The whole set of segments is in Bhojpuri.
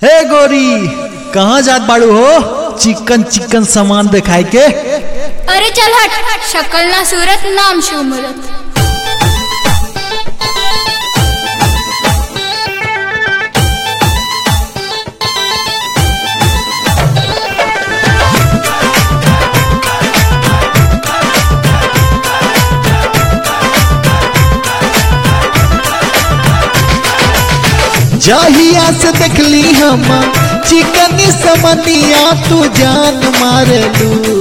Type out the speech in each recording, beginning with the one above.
हे गोरी कहाँ जात बाड़ू हो चिकन चिकन सामान दिखाई के अरे चल हट शक्ल ना सूरत नाम शोमरत जहिया से देखली हम चिकन समनिया तू जान मारलू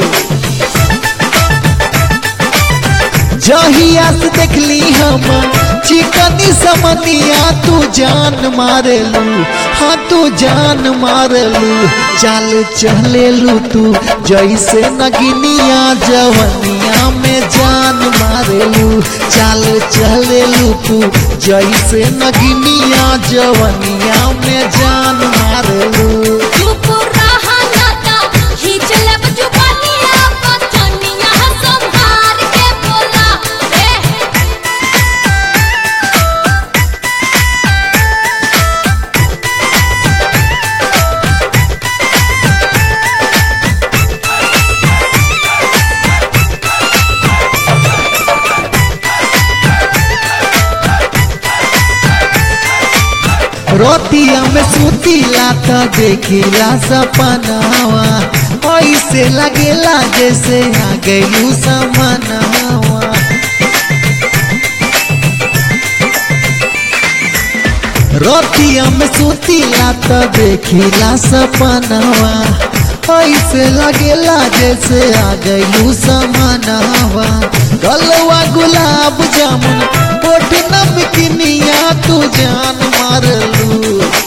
जहिया से देखली हम चिकन समनिया तू जान मारलू हाँ तू जान मारलू चाल चलेलू तू जैसे नगिनिया जवनिया में जान मारेलू चाल चलेलू तू जैसे नगिनिया जवनिया में जान मारेलू चुप रहा नाता ही चले जुबानिया बचनिया संभार के बोला ए रोतिया में सुतीला त देखिला सपनावा ऐसे लगेला जैसे आ गयू समनावा रोतिया में सुतीला त देखिला सपनावा ऐसे लगेला जैसे आ गयू समनावा गलवा गुलाब जामुन होठ नमकिनिया तू जान मारलू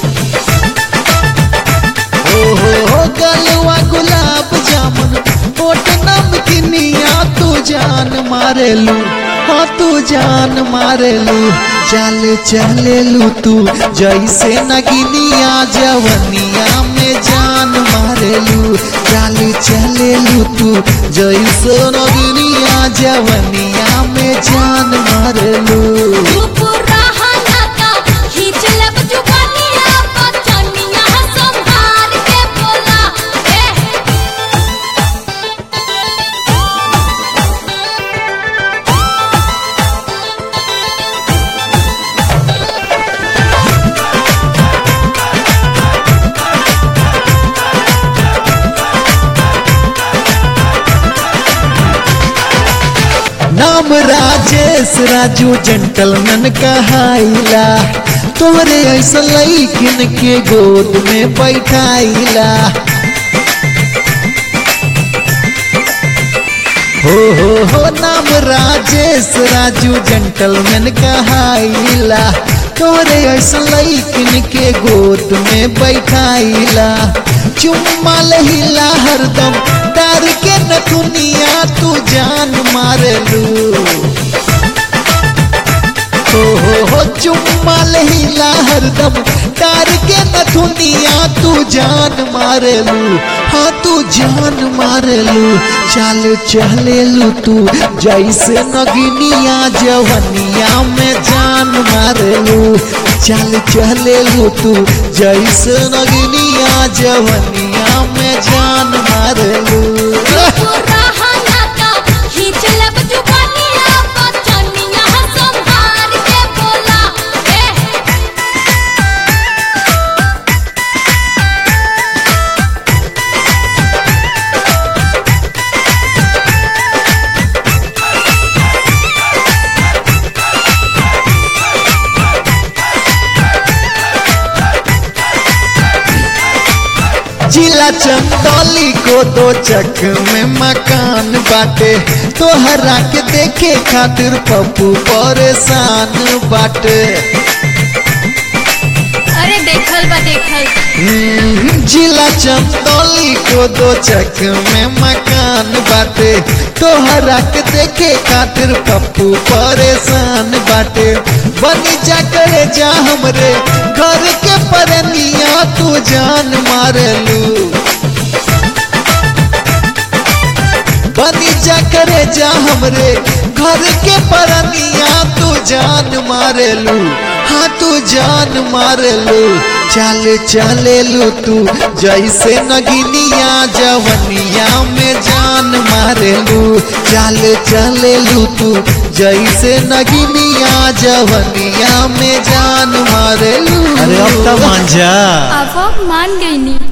ओ हो हो गलवा गुलाब जामुन होठ नमकिनिया तू जान मारेलू हाँ तू जान मारेलू चल चलेलू तू जैसे नगिनिया जवनिया में जान मारेलू चल चलेलू तू जैसे नगिनिया जवनिया में जान मारेलू चुप रहा नाता ही चले जुबानिया बचनिया संभार के बोला ए नाम राजेश राजू जेंटलमैन कहाइला तोरे ऐसा लईकिन के गोद में बैठाइला हो हो हो नाम राजेश राजू जेंटलमैन कहाइला तोरे ऐसा लईकिन के गोद में बैठाइला चुम्मा लहिला हरदम डर के नथुनिया तू जान मारलू हो हो हो चुम्मा लहिला हरदम डर के नथुनिया तू जान मारलू हाँ तू जान मारलू चल चलेलू तू जैसे नगिनिया जवनिया में जान मारलू चल चलेलू तू जैसे नगिनिया जवनिया में जान मारलू चुप रहा नाता ही चले जुबानिया बचनिया संभार के बोला ए जिला चंदौली को दो चक में मकान बाटे तोहरा के देखे खातिर पप्पू परेशान बाटे अरे देखल बा देखल हम्म, जिला चंदौली को दो चक में मकान बाटे तोहरा के देखे खातिर पप्पू परेशान बाटे बनी जा करे जा हमरे घर के परनिया तू जान मारलू बनी जा करे जा हमरे घर के परनिया तू जान मारेलू हाँ तू जान मारलू चल चलेलू तू जैसे नगिनिया जवनिया में जान मारेलू चल चलेलू तू जैसे नगिनिया जवनिया में जान मारेलू अरे अब तो मान जा अब अब मान गई नी